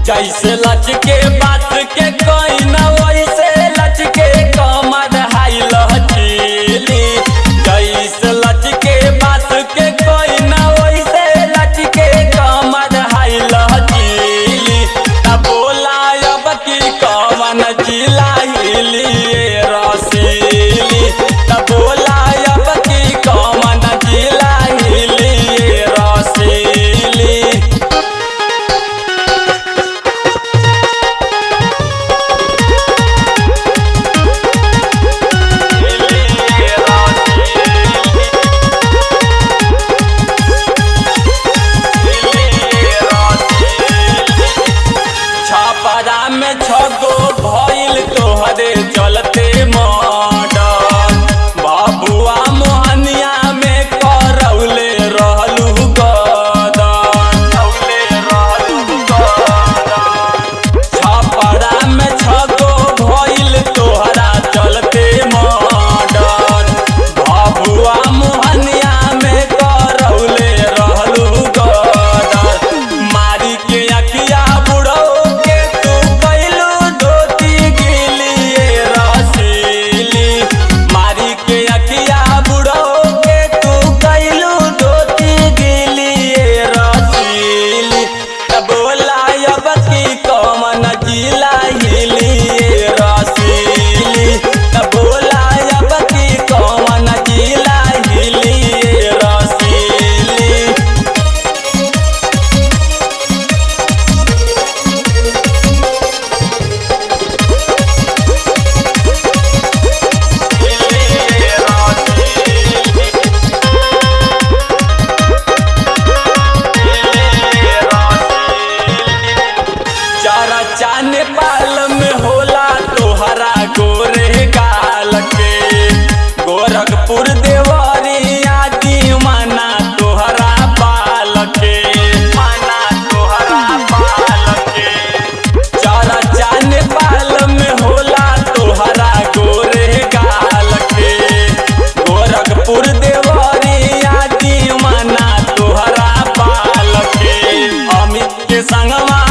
जैसे लचके बात के कोई न वैसे लचके कमर हाई लचीली जैसे लचके बात के कोई न वैसे लचके कमर हाई लचीली तब बोला अब की कवन जिला हिली रसीली तब बोला अब की कवन जिला हिली रसीली छपरा में छगो भइल तोहरे चलते मर्डर बाबुआ मोहनिया में करौले रहलू गदर छपरा में छगो भइल तोहरा चलते मर्डर बाबुआ मोहनिया में करौले रहलू गदर मारी के अखिया बुढ़ो के तू कैलू धोती गिलिए रसीली मारी के अखिया बुढ़ो के तू कैलू धोती गिलिए रसीली तब बोला अब की कमन जिला हिलिए रसीली तब बोला अब की कमन जिला हिलिए रसीली चारा चाने पाल में होला तोहरा गोरे गाल के गोरखपुर देवरिया दीवाना तोहरा बाल के माना तोहरा बाल के चारा चाने पाल में होला तोहरा गोरे गाल के गोरखपुर देवरिया दीवाना तोहरा बाल के अमित के संगवा